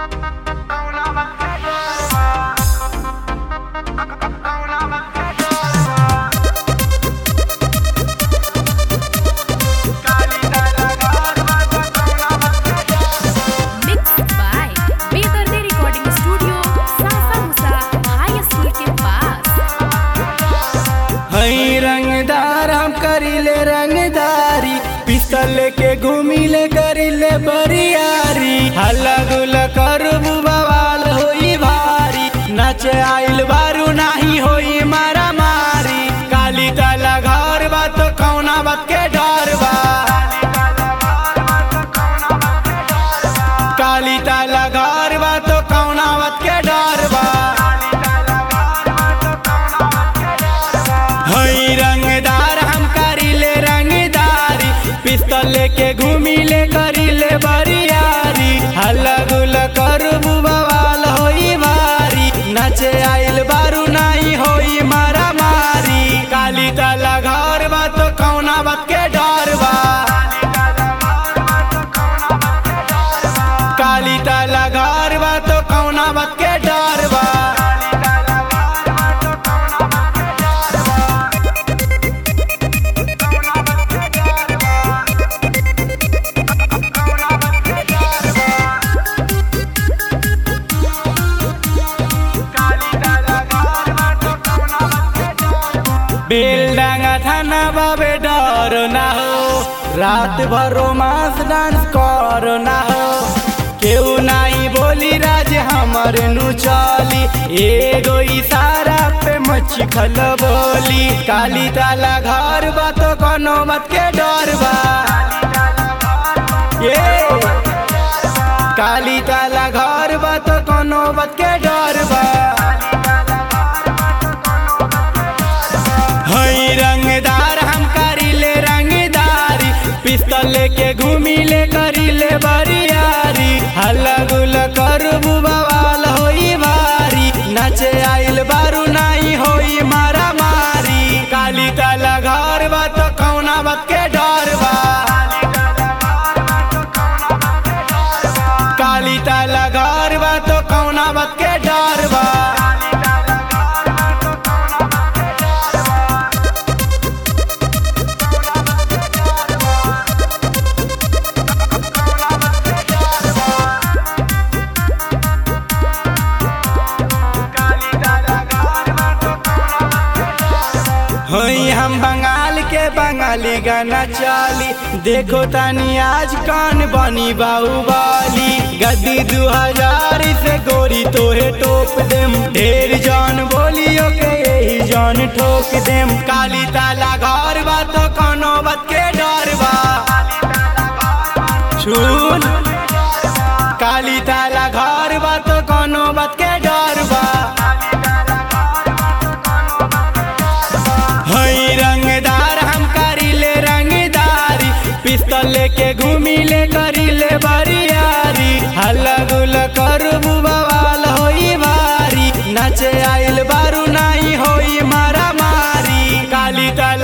Mixed by Bedardi Recording Studio, Sasa Musa High School के पास हई रंगदार हम करीले रंगदारी पिस्तल लेके घूमिले करीले बरियारी हल्ला गुल्ला करबू बवाल होई भारी नाचे आइल बारू नाही होई मारा मारी काली ताला घर बा तो कौना बात के डर बा काली ताला घर बा तो कौना बात के डर बा हई रंगदार हम करीले रंगदारी पिस्तल लेके घूमिले करीले बरियारी हल्ला गुल्ला करबू बवाल होई भारी नचे आइल बारू नाही होई मारा मारी काली ताला घर बा तो कौना बात के डर बा काली ताला घर बा तो कौना बात के डर बा बेलडांगा थाना बाबे डर ना हो रात भर रोमांस डांस कर ना हो केहू नाही बोली राज हमर नु चली एगो इशारा पे मच्छी खल बोली काली ताला घर बा तो कोनो मत के डर बा ये काली ताला घर बा तो कोनो बात के डर बा हई रंगदार हम करीले रंगदारी पिस्तल लेके घूमिले करीले बरियारी हल्ला गुल्ला करबू बवाल होई भारी नचे आइल बारू नाही होई मारा मारी काली ताला घर बा तो कौना बात के डर बा काली ताला घर बा तो कौना बात के डर बा हई हम बंगाल के बंगाली गाना चाली देखो तानी आज कान बनी बाहुबली गद्दी दू हजार से गोरी तोहे टोप देम ढेर जान बोलियो के यही जान ठोक देम काली ताला घर बा तो कोनो बात के डर बा सुन काली ताला घर बा तो कोनो बात के डर बा हई रंगदार हम करीले रंगदारी पिस्तल लेके घूमिले करीले बरियारी हल्ला गुल्ला करबू बवाल होई भारी नचे आइल बारू नाही होई मारा मारी काली ताला